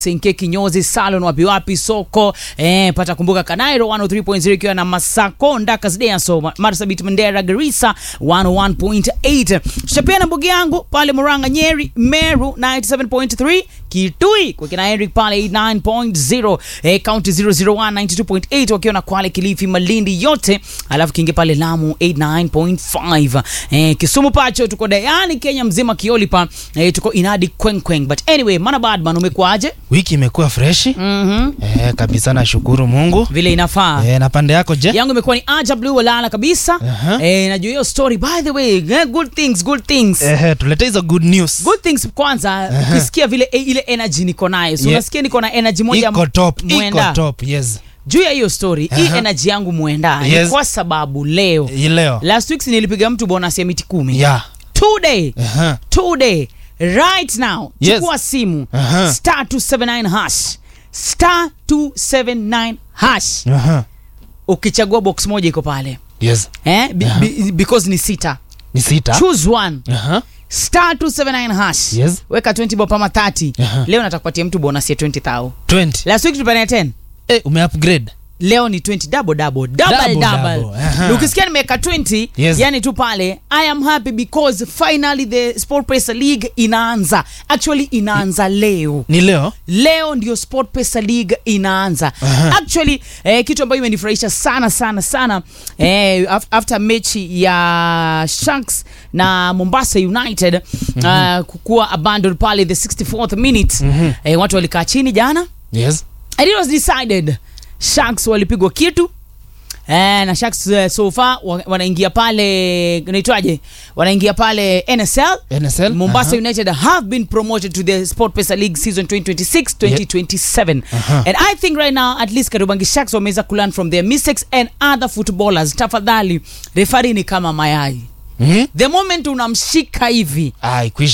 Senke kinyozi salon wapi wapi soko eh, pata kumbuka Kanairo 103.0 ikiwa na Masako Ndaka Zidea so Marsabit Mandera Garissa 101.8 Shapiana mbugi yangu pale Muranga Nyeri Meru 97.3 Kitui kwa kina Eric pale 89.0 eh, County 001 92.8 wakiwa na Kwale Kilifi Malindi yote alafu kinge pale Lamu 89.5 eh, Kisumu pacho tuko Dayani Kenya mzima Kiolipa eh, tuko Inadi Kwenkweng but anyway mana badman umekuaje Wiki imekuwa freshi Mhm. eh, kabisa, nashukuru Mungu vile inafaa eh, na pande yako je? yangu imekuwa ni aja blue walala kabisa Aha. eh, najua hiyo story by the way eh, good things good things Eh, tulete hizo good news. good things kwanza ukisikia vile eh, ile energy niko nayo so Yeah. unasikia niko na energy moja Iko top, iko mwenda top, yes. juu ya hiyo story hii Aha. energy yangu mwenda ni Yes. kwa sababu leo Hii leo. last week si nilipiga mtu bonus ya miti kumi Yeah. today Aha. today right now Yes. chukua simu Aha. star 279 hash star 279 hash Aha. ukichagua box moja iko pale Yes. eh? Be, be, because ni sita Ni sita. choose one Aha. star 279 hash Yes. weka 20 bob ama 30 Aha. leo natakupatia mtu bonus ya 20000 20. last week tulipania 10 Eh, umeupgrade. leo ni 20 double double double Double, double, double. Aha. Na ukisikia nimeweka 20 Yes. yani tu pale i am happy because finally the sport pesa league inaanza actually inaanza leo Ni leo? leo ndio sport pesa league inaanza Aha. actually eh, kitu ambayo imenifurahisha sana sana sana eh, af- after mechi ya sharks na mombasa united mm-hmm. uh, kukuwa abandoned pale the 64th minute mm-hmm. eh, watu walikaa chini jana Yes. and it was decided sharks walipigwa kitu Eh, na sharks uh, so far wa- wanaingia pale naitwaje wanaingia pale nsl NSL. Mombasa Aha. United have been promoted to the Sport Pesa League season 2026-2027. Aha. And I think right now at least Kariobangi Sharks wameweza kulearn from their mistakes and other footballers. Tafadhali, referee ni kama mayai. Mhm. The moment unamshika hivi Ah, ikwisha.